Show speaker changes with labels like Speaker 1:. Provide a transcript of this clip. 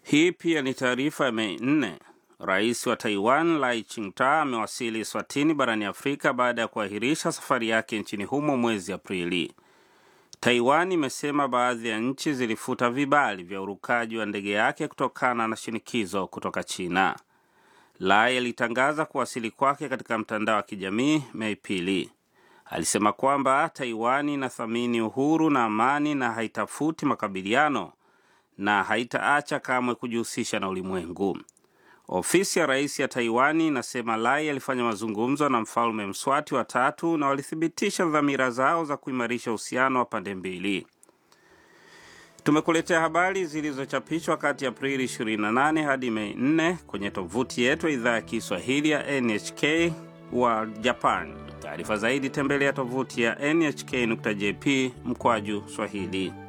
Speaker 1: Hii pia ni taarifa ya Mei nne. Rais wa Taiwan Lai Ching-te amewasili Swatini barani Afrika baada ya kuahirisha safari yake nchini humo mwezi Aprili. Taiwan imesema baadhi ya nchi zilifuta vibali vya urukaji wa ndege yake kutokana na shinikizo kutoka China. Lai alitangaza kuwasili kwake katika mtandao wa kijamii Mei pili. Alisema kwamba Taiwan inathamini uhuru na amani na haitafuti makabiliano na haitaacha kamwe kujihusisha na ulimwengu. Ofisi ya rais ya Taiwani inasema Lai alifanya mazungumzo na mfalme Mswati wa tatu na walithibitisha dhamira zao za kuimarisha uhusiano wa pande mbili. Tumekuletea habari zilizochapishwa kati ya Aprili 28 hadi Mei 4 kwenye tovuti yetu ya idhaa ya Kiswahili ya NHK wa Japan. Taarifa zaidi tembelea tovuti ya nhk.jp mkwaju Swahili.